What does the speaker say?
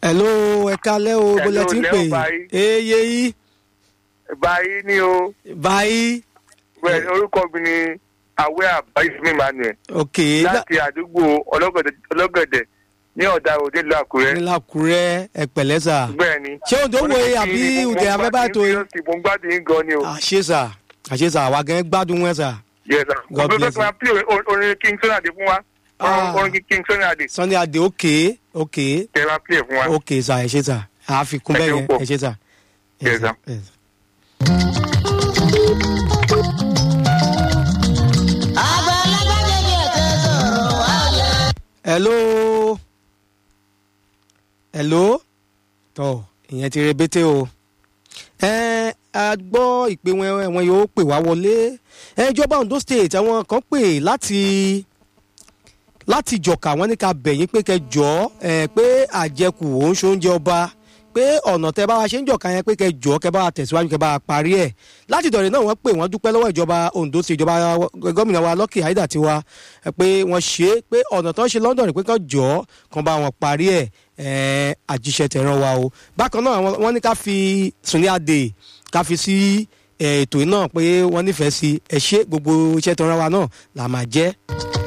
hello ẹ kalẹ́ o bó lẹ ti ń pè Hello, Leo eye yìí báyìí ni o báyìí bẹ́ẹ̀ orúkọ mi ni awẹ́ àbáyé emmanuel ok láti àdúgbò ọlọ́gọ̀dẹ̀ ọlọ́gọ̀dẹ̀ ní ọ̀dà òde ìlú àkúrẹ́ nílàkúrẹ́ ẹ pẹ̀lẹ́ sà bẹ́ẹ̀ ni. ṣé òǹdó wo àbí ùdẹ̀ afẹ́fẹ́ àtò yìí mo ń gbádùn yín gan ni o. àṣẹ sà àṣẹ sà àwa gan gbádùn wọn sà yes sir. God mo fẹ́ bless kí wọ́n pè orin king sonade fún wa Ah. orin king sonade sunday adé ok ok kẹ́ ẹ máa pè fún wa. ok sà ẹ ṣe sà àfikún Ẹ bẹ́ẹ̀ ṣeun yẹn pọ̀. ẹ ṣe sà. Yes, sir. Yes. àgbàlagbà jẹjẹ tẹ sọ̀rọ̀ wá yẹ. hello hello tọ ìyẹn ti rebete o ẹ a gbọ́ ìpè wọn wọn yóò pè wá wọlé ẹ ìjọba ondo state àwọn kan pè láti láti jọ̀ka wọn ní ká bẹ̀yìn pé kẹ jọ ẹ pé àjẹkù òun ṣe oúnjẹ ọba pé ọ̀nà tẹ bá wa ṣe ń jọ̀ka yẹn pé kẹ jọ kẹ bá wa tẹ̀síwájú kẹ bá wa parí ẹ̀ láti ìdọ̀rẹ̀ náà wọ́n pè wọ́n dúpẹ́ lọ́wọ́ ìjọba ondo state ìjọba gómìnà wa lọ́kì àìdá tiwa ẹ pé wọ́n ṣe é pé ọ̀nà tó ń ṣe london pé kàn jọ kàn bá wọn parí ẹ̀ ẹ̀ àjíṣẹ́ tẹ̀ràn wa o bákan náà wọ́n- wọ́n ní ká fi sunday adé ká fi sí ẹ̀, ètò yìí náà pé wọ́n nífẹ̀ẹ́ sí ẹ ṣe gbogbo iṣẹ́ tẹ̀ràn wa náà là máa jẹ́.